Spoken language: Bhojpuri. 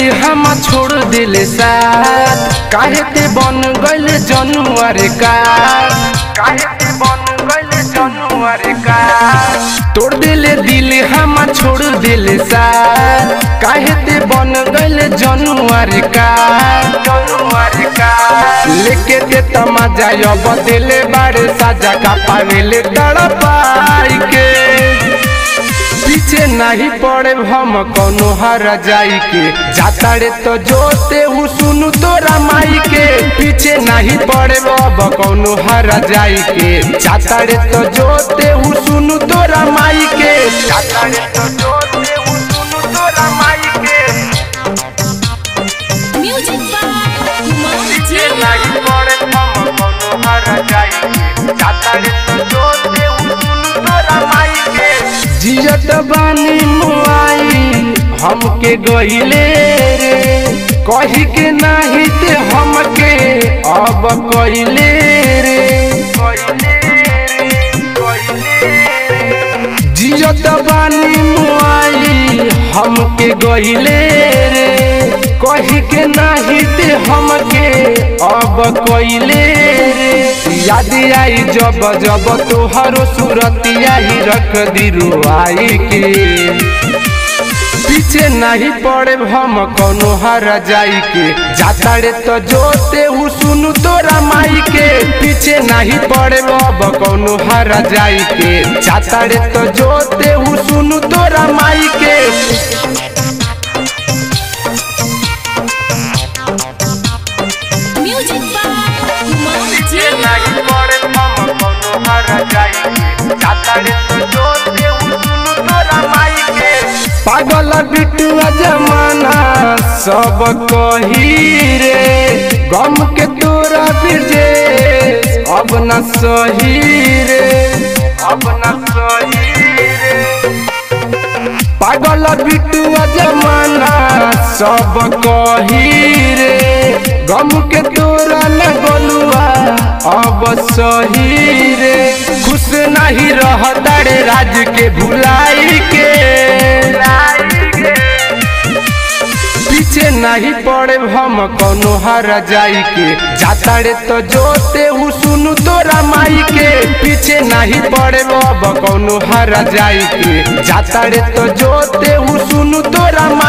हम छोड़ दिले साथ काहे ते बन गइल जनुआर का काहे ते बन गइल जनुआर का तोड़ दिले दिल हम छोड़ दिले साथ काहे ते बन गइल जनुआर का जनुआर का लेके ते तमाजा अब दिले बारे साजा का पावेले तड़पाई के पीछे नहीं पड़े हम कौनो हर जाई के जाता रे तो जोते हूँ सुनु तोरा माई के पीछे नहीं पड़े अब कौनो हर जाई के जाता रे तो जोते हूँ सुनु तोरा माई के जाता रे तो जोते हूँ सुनु तोरा माई के Music by Kumar पीछे Jiva. नहीं पड़े हम कौनो हर जाई के जाता रे तो जोते हूँ सुनु तोरा माई के जियत बानी मुआई हमके गहिले रे कही के नाही ते हमके अब कहिले रे जियत बानी मुआई हमके गहिले रे कही के नाही ते हमके अब कहिले रे याद आई जब जब तोहरो सूरतिया ही रख दिलु आई के पीछे नहीं पड़े हम कौनो हर जाई के जाता रे तो जोते हूँ सुनु तोरा माई के पीछे नहीं पड़े अब कौनो हर जाई के जाता रे तो जोते हूँ सुनु तोरा माई के Music by Kumar पीछे Jiva. नहीं पड़े हम कौनो हर जाई के जाता रे तो जोते हूँ सुनु तोरा माई के पागल बिटुआ जमाना सब कही रे गम के तोरा बिरजे अब न सही रे अब न सही रे पागल बिटुआ जमाना सब कही रे गम के तोरा न गोलुआ अब सही रे खुश नहीं रहता रे राज के भुलाई के पीछे नहीं पड़े हम कौनो हर जाई के जाता रे तो जोते हूँ सुनु तोरा माई के पीछे नहीं पड़े अब कौनो हर जाई के जाता रे तो जोते हूँ सुनु तोरा माई